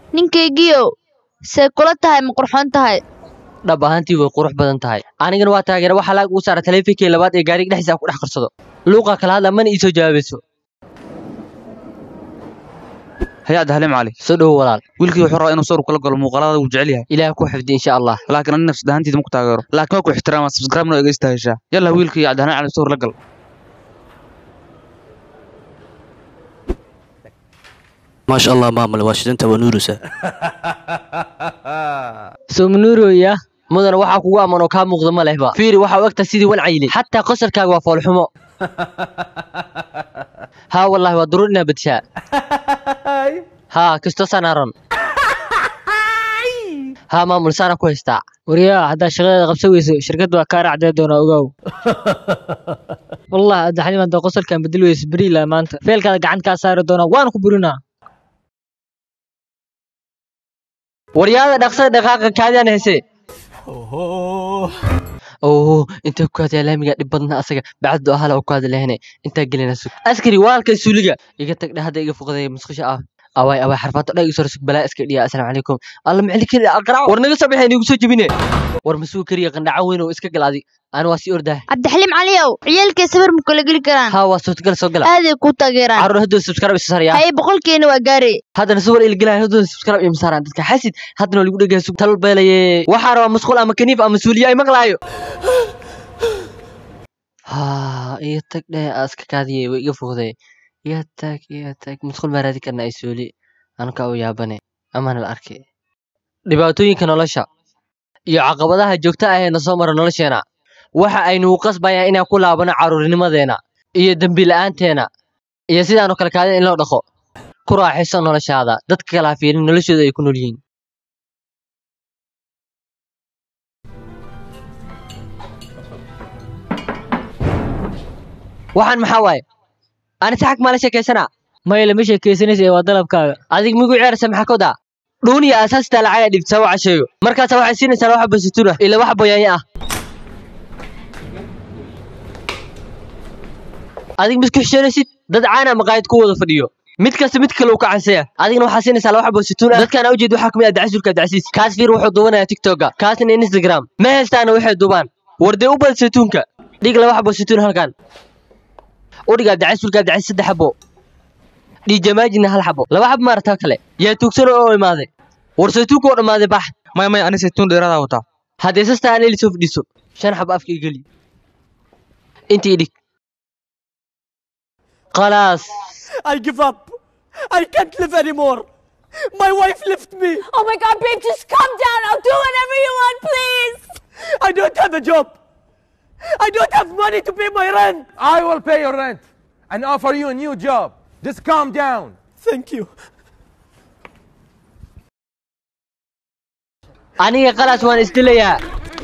ninkaygiiow see kula tahay ma qurxoon tahay dhab ahaantii way qurux badan tahay anigana waa taageera waxaa laag ugu saara taleefinkii labaad ee gaariga dhexdiisa aan ku dhex qarsado luuqa kala hadla mana ii soo jawaabayso hay-adda halim cali soo dhowo walaal wiilkii wuxuu rabaa inuu sawir kula galo muuqaalada wuu jecel yahay ilaah ku xifdi insha allah laakiin ani nafsad ahaantiida ma ku taageero laakiin waa ku ixtiraama subscribe noo egeysta heshaa yalla wiilkii cabdihalim cali sawir la gal ما شاء الله مامل واشدنت ونورسة soomanuuroya mudana waxaa kugu ammaan oo kaa muuqda ma lehba fiiri waxaa u egtaa sidii wan cayili xataa qosarkaaga waa foolxumo haa wallaahi waa duruur inaa badshaa haa kastoo sanaaron haa maamul saana ku haystaa waryaa haddaa shaqadeeda qabsan weyso shirkadda waa kaa raacdee doonaa ogaaw wallah addaxnim haddaa qosolkan bedel weyso beri ilaa maanta feelkaada gacan kaa saari doonaa waan ku burinaa waryaada dhaqsada dhaqaaqa kaadiyaan hese oo intaa ku kaadaya laamiga dhib badna asaga bacdu ahala oo kaada lehne intaa gelina sug askari waalka suuliga iga tag dhahada iga fuqday musqusha ah awaay awaay xarfaado dha igu soo sug balaa iska dhiya assalaamu calaykum alla macli kari aqraac war naga soo baxay nigu soo jebine war masuu kariya qandhaco weyn oo iska gal adi ana waa sii ordaah cabdixaliim caliyow ciyaalkay sawir ma kala geli karaan haa waa suurtagal soo gala aaday ku taageeraan carruur hadduu subscribe isa saraya haye boqolkeena waa gaare haddana sawir ilgelaya hadduu subscribe iyo masaaraan dadka xasid haddana waa lagu dhegaya sug tal beelaye waxaa rabaa masquul ama kaniif ama suuliya ay maqlaayo haa iyo tag dheh aska kaadiye way iga fogday iyo tag iyo tag masquul baa raadi karna ay suuli anka u yaabane amana la arkay dhibaatooyinka nolosha iyo caqabadaha joogta ah ee na soo mara nolosheena waxa aynugu qasbayaan inaan ku laabano carruurnimadeena iyo dembi la'aanteena iyo sidaanoo kale kaadin in loo dhaqo ku raaxayso noloshaada dadka kala ha fiirin noloshooda ay ku nool yihiin waxaan maxaa waaye ani saxag maa la sheekaysanaa maya lama sheekaysanaysa ee waa dalabkaaga adig migu ceersa maxaa kodaa dhuuniya asaastaa lacag dhibtaa waxa sheego markaasa waxay siinaysaa waxa basituun ah ila wax boyaanya ah adig misku xishoonaysid dad caana maqaayad ku wada fadhiyo mid kasta mid kale uu ka cansaya adigna waxaa siinaysaa laba xabo situun ah dadkaan ujeed waxaa kamid ah dacasulka dacsiis kaas fiir wuxuu duubanayaa tiktoka kaasna instagram ma haystaana waxay duubaan wardee u bad situunka dhig laba xabo situun halkan u dhigaa dacasulka dacsiis saddex xabo dhiijamaajina hal xabo laba xabo maarata kale yaa tuugsan oo imaaday war saytuunka oo dhammaaday bax maya maya ani saytuun dheeradaa wataa haddee sasta aan eli soo fadhiiso shan xabo afka igeli intii dhig khalaas I give up. I can't live anymore. My wife left me. Oh my god, babe, just calm down. I'll do whatever you want, please. I don't have a job. I don't have money to pay my rent. I will pay your rent and offer you a new job. Just calm down. Thank you. aniga khalaas waan isdilayaa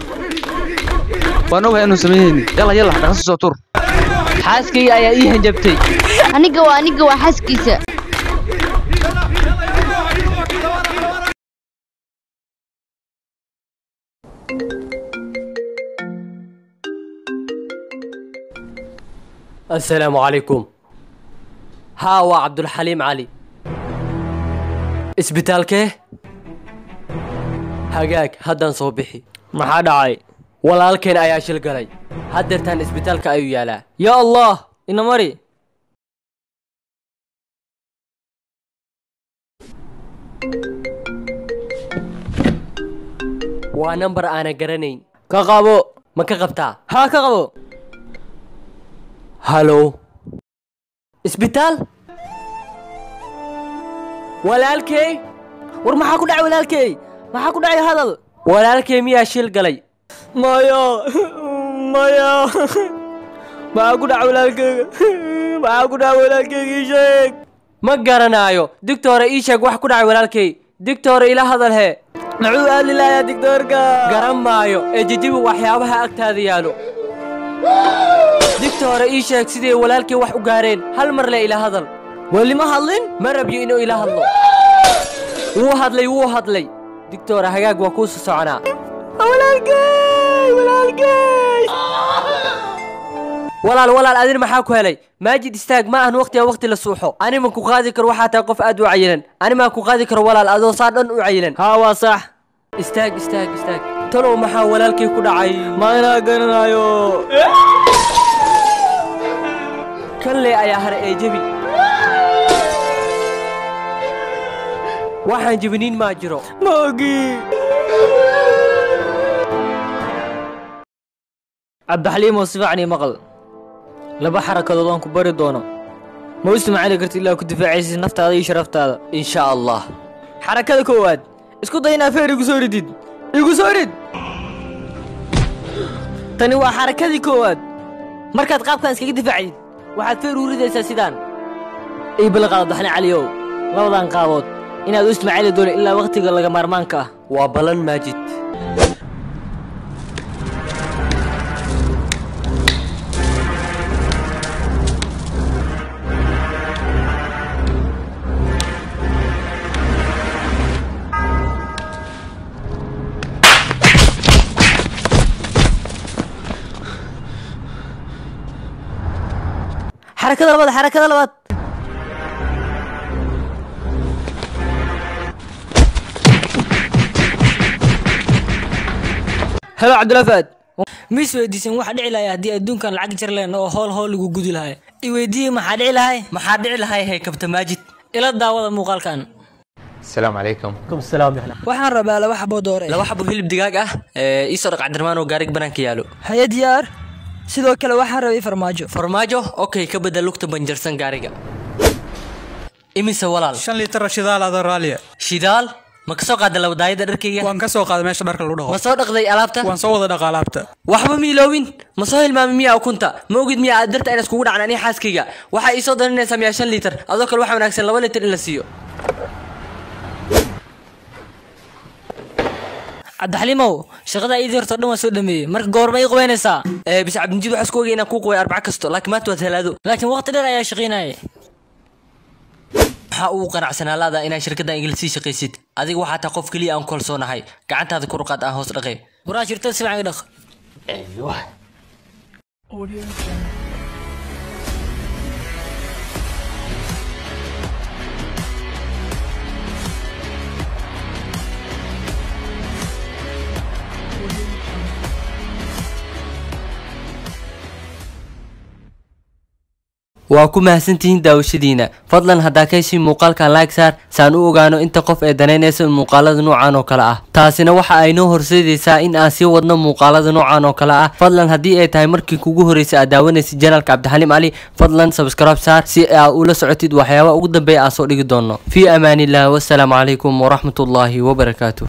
waan ogahay inuu sameeyeyni yalla yalla dhaqso soo tur xaaskayga ayaa ii hanjabtay aniga waa aniga waa xaaskiisa assalaamu calaykum haa waa cabdulxaliim cali isbitaalkee hagaag haddaan soo bixi maxaa dhacay walaalkeen ayaa shil galay haddeertaan isbitaalka ayuu yaalaa yaa allah ina mari waa nambar aanan garanayn ka qabo ma ka qabtaa haa ka qabo halow isbitaal walaalkey war maxaa ku dhacay walaalkey maxaa ku dhacay hadal walaalkey miyaa shil galay maya maya maxaa ku dhacay walaalkeyga maxaa ku dhacay walaalkeyga ii sheeg ma garanaayo digtoore ii sheeg wax ku dhacay walaalkey digtoore ila hadal hee muxuu aadli lahayaa digtoorka garan maayo ee jejibi waxyaabaha agtaada yaalo digtoore ii sheeg siday walaalkey wax u gaareen hal mar le ila hadal weli ma hadlin ma rabyo inuu ila hadlo wuu hadlay wuu hadlay digtoore hagaag waa kuu soo soconaa walaalkey walaalkey walaal walaal adin maxaa ku helay maajid istaag ma ahan waqtiga waqti la suuxo ani ma ku qaadi karo waxaa tahay qof aad u cayilan ani maa ku qaadi karo walaal adoo saa dhan u cayilan haa waa sax istaag istaag istaag talow maxaa walaalkay ku dhacay ma inaa garanayo kanle ayaa hare ee jebi waxaan jebiniin maa jiro ma ogi cabdixaliimow si fiican ii maqal laba xarakadood aan ku bari doono ma u isticmaali karti ilaa ku difaacaysid naftaada iyo sharaftaada insha allah xarakada koowaad isku day inaa feer igu soo ridid igu soo rid tani waa xarakadii koowaad markaad qaabkan iskaga difaacdid waxaad feer u ridaysaa sidaan ii balaqaado daxne caliyow labadan qaabood inaad u isticmaali doono ilaa wakhtiga laga maarmaanka ah waa balan maajid xarakada labaad xarakada labaad helo cabdulafaad mis weydiisan waxa dhici lahay haddii adduunkan lacag jar leen oo hool hool lagu gudi lahay i weydiiyey maxaa dhici lahay maxaa dhici lahay hey kabta maajid ila daawada muuqaalkan السلام عليكم waxaan rabaa laba xaboo doore laba xabo hilib digaag ah ee ii soo dhaq cabdirmaan oo gaarig banaanka yaalo haye diyaar sidoo kale waxaan rabay farmaajo farmaajo okay ka bedel lugta banjarsan gaariga imise walaal shan liitar shidaal ada raaliya shidaal ma ka soo qaada labadaayada dharkayga waan ka soo qaaday meesha dharka lagu dhaqo ma soo dhaqday alaabta waan soo wada dhaqa alaabta waxba ma iloowin ma soo hilmaami miyaa ukunta ma ogid miyaa aad darta inaan iskugu dhacan anii xaaskayga waxaa ii soo daninaysaa miyaa shan liitar adoo kale waxaa wanaagsan laba liitar in la siiyo cabdixaliimow shaqada iidii horta dhan waan soo dhameeyey marka goorma ii qubaynaysaa ee bis cabdinjid waxaa isku ogay inaan kuu qubay arbaca kasto laakiin maanta waad helaado laakiin waqti dheer ayaa shaqaynayay maxaa ugu qanacsanaa laada inaad shirkaddan igala sii shaqaysid adiga waxaa tahay qof keliya aan kalsoonahay gacantaada ku ruqaad aan hoos dhaqay waraa shirtada si fiican i dhaq waa ku mahadsantihiin daawashadiina fadlan haddaa ka heshiin muuqaalkan like saar saan u ogaano inta qof ee danaynaysa muuqaalada noocan oo kale ah taasina waxa ay noo horseedaysaa in aan sii wadno muuqaalada noocan oo kale ah fadlan haddii ay tahay markii kugu horreysay aad daawanaysid janalka cabdixaliim cali fadlan subscribe saar si aad ula socotid waxyaabaha ugu dambeeya aan soo dhigi doono fii amaaniillah wasalaamu calaykum waraxmatullaahi wabarakaatu